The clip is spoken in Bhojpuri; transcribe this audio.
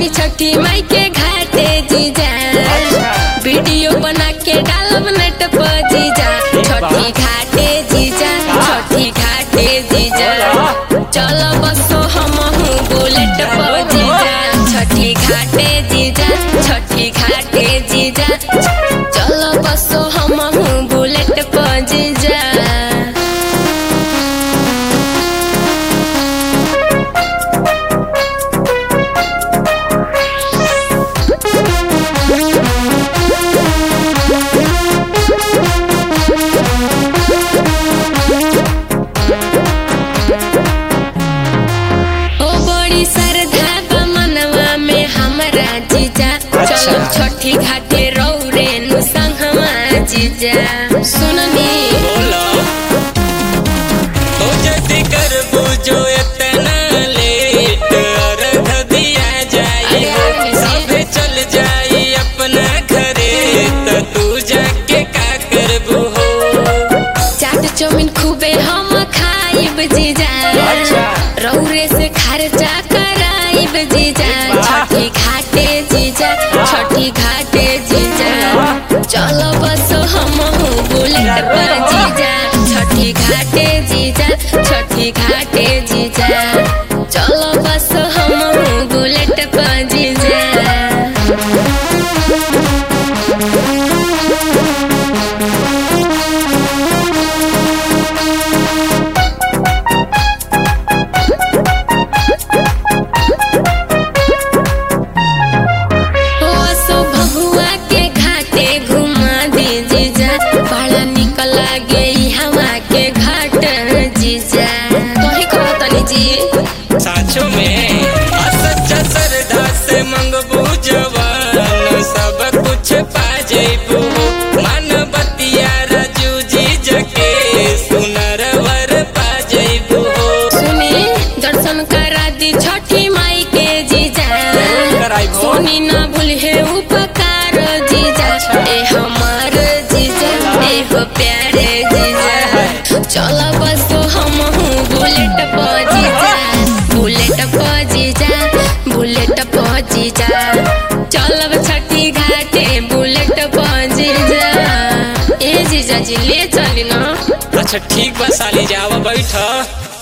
बानी छठी माई के घाटे जीजा वीडियो बना के डालब नेट पर जीजा छठी घाटे जीजा छठी घाटे जीजा चलो बसो हम बुलेट पर जीजा छठी घाटे जीजा छठी घाटे जीजा चलो बसो हम बुलेट पर जीजा ओ बड़ी श्रद्धा बा मनवा में हमरा जीजा चलो छठी घाटे रौरे नु संगवा जीजा सुननी बोला ओ जल्दी कर बुझो इतना लेट अर्घ दिया जाई अरे कैसे? सबे चल जाई अपना घरे त तू जाके का करबू हो चाट चौमिन खूबे हम खाइब जीजा रौरे से खर्चा कराइब जीजा छठी घाटे जीजा छठी घाटे जीजा चलो बस हम बुलेट पर जीजा छठी घाटे जीजा छठी घाटे जीजा चलो बस हम बुलेट पर जीजा ओ सो भगुआ के घाटे घुमा दी जीजा बड़ा निक लागे ई हवा के घाट जीजा तोही कहो तनी जी साचो में आ सच्चा श्रद्धा से मंगबू जवान सब कुछ पा जइबू मन बतिया राजू जी जके सुनर वर पा जइबू सुनी दर्शन करा दी छठी माई के जीजा कराइबो। सुनी ना भूलिए उपकार जीजा ए हमार जीजा ए हो प्यारे जीजा चलो बस हम बुलेट पर जीजा बुलेट पर जीजा बुलेट पर जीजा चलब छठी घाटे बुलेट पर जीजा ए जीजा जी ले चली ना अच्छा ठीक बा साली जावा बैठ